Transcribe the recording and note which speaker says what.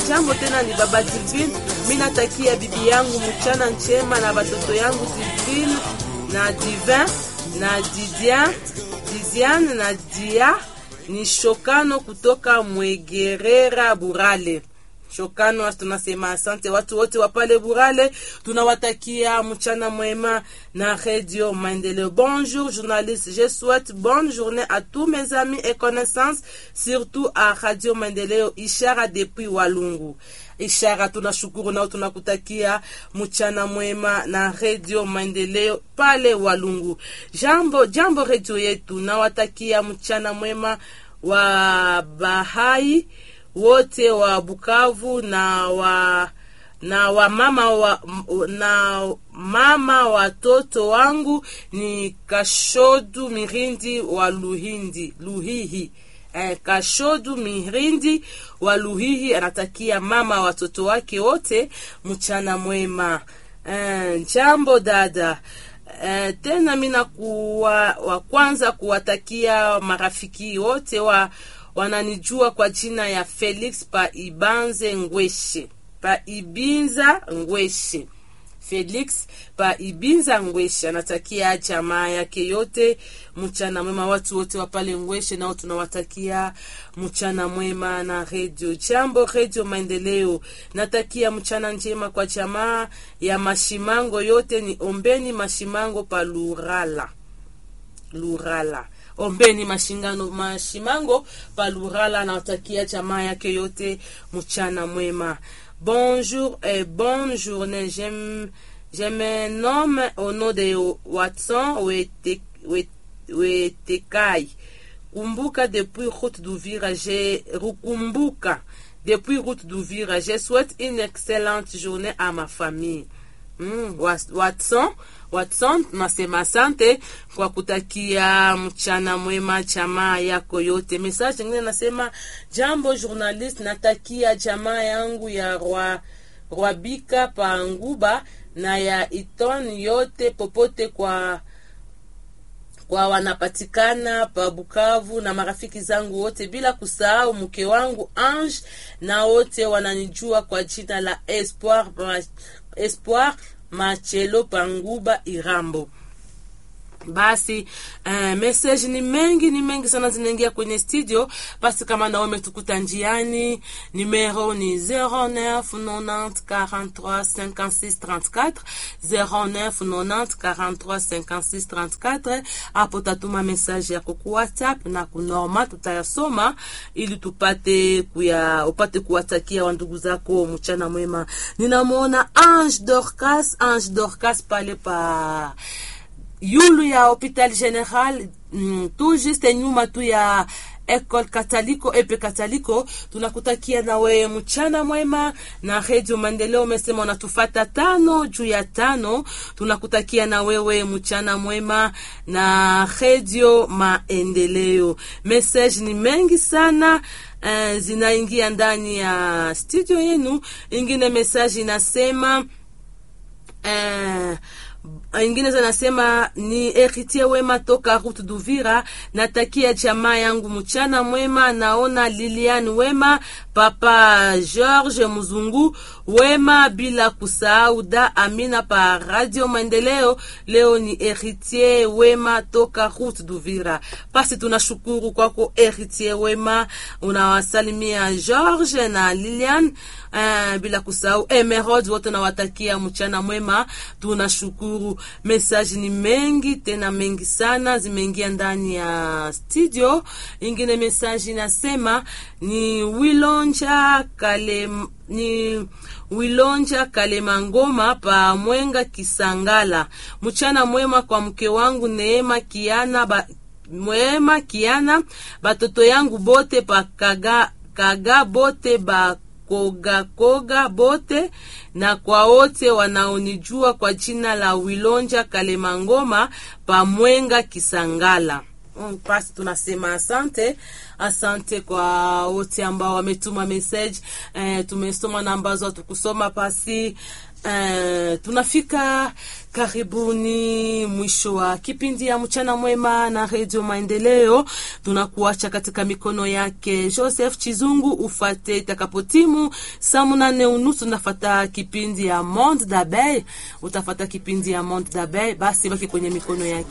Speaker 1: jambo tena, ni baba Divine. Mi natakia bibi yangu mchana njema na batoto yangu Divine na Divin na Didian, Didiane na Dia. Ni Shokano kutoka Mwegerera Burale. Shokano, tunasema asante watu wote wa pale Burale, tunawatakia mchana mwema na Radio Maendeleo. Bonjour journaliste, je souhaite bonne journée à tous mes amis et connaissances, surtout à Radio Maendeleo Ishara depuis Walungu. Ishara, tunashukuru nao, tunakutakia mchana mwema na Radio Maendeleo pale Walungu. Jambo jambo, radio yetu, nawatakia mchana mwema wa Bahai wote wa Bukavu na wa na wa mama wa, na mama watoto wangu ni Kashodu Mirindi wa Luhindi Luhihi. Eh, Kashodu Mirindi wa Luhihi anatakia mama watoto wake wote mchana mwema. Eh, jambo dada. Eh, tena mina kuwa wa kwanza kuwatakia marafiki wote wa wananijua kwa jina ya Felix pa Ibanze Ngweshe pa Ibinza Ngweshe. Felix pa Ibinza Ngweshe anatakia jamaa yake yote mchana mwema. Watu wote wa pale Ngweshe nao tunawatakia mchana mwema na redio Jambo, redio Maendeleo. Natakia mchana njema kwa jamaa ya Mashimango yote, ni ombeni Mashimango pa Lurala Lurala ombeni mashingano mashimango palurala nawatakia jamaa yake yote mchana mwema. Bonjour et bonne journée. Je, je me nomme au nom de Watson Wetekai. Kumbuka depuis route d'Uvira, j'ai Rukumbuka depuis route d'Uvira. Je souhaite une excellente journée à ma famille. Mm, Watson Watson, tunasema asante kwa kutakia mchana mwema jamaa yako yote. Message nyingine nasema jambo journalist, natakia jamaa yangu ya Rwa, Rwabika pa Nguba na ya Iton yote popote kwa kwa wanapatikana pa Bukavu na marafiki zangu wote, bila kusahau mke wangu Ange na wote wananijua kwa jina la Espoir Espoir Machelo Panguba Irambo. Basi uh, message ni mengi ni mengi sana zinaingia kwenye studio. Basi kama nawe umetukuta njiani, numero ni 09 90 43 56 34 09 90 43 56 34. Hapo tatuma message yako ku WhatsApp na kunorma, tutayasoma ili tupate kuya upate kuwatakia wa ndugu zako mchana mwema. Ninamwona Ange Dorcas, Ange Dorcas pale pa yulu ya hopital general mm, tu juste nyuma tu ya Ecole Kataliko epe Kataliko. Tunakutakia na wewe mchana mwema na Radio Maendeleo. Umesema unatufata tano juu ya tano. Tunakutakia na wewe mchana mwema na Radio Maendeleo. Message ni mengi sana uh, zinaingia ndani ya studio yenu. Ingine message inasema uh, ingine zanasema ni Heritier Wema toka Route d'Uvira, natakia jamaa yangu mchana mwema. Naona Lilian Wema, papa George Muzungu Wema, bila kusahau da Amina pa Radio Maendeleo. Leo ni Heritier Wema toka Route d'Uvira. Basi tunashukuru kwako Heritier Wema, unawasalimia George na Lilian. Uh, bila kusahau Emerald, wote nawatakia mchana mwema. Tunashukuru. Message ni mengi tena mengi sana zimeingia ndani ya studio. Ingine message inasema ni Wilonja kale ni Wilonja Kalemangoma pa Mwenga Kisangala. Mchana mwema kwa mke wangu Neema Kiana ba, Mwema Kiana, batoto yangu bote pa kaga, kaga bote ba koga koga bote na kwa wote wanaonijua kwa jina la Wilonja Kalemangoma pa Mwenga Kisangala. Mm, basi tunasema asante asante kwa wote ambao wametuma message eh, tumesoma na ambazo hatukusoma pasi eh, tunafika karibuni mwisho wa kipindi ya mchana mwema na redio maendeleo tunakuacha katika mikono yake joseph chizungu ufate itakapotimu saa munane unusu unafata kipindi ya monde dabey utafata kipindi ya monde dabey basi baki kwenye mikono yake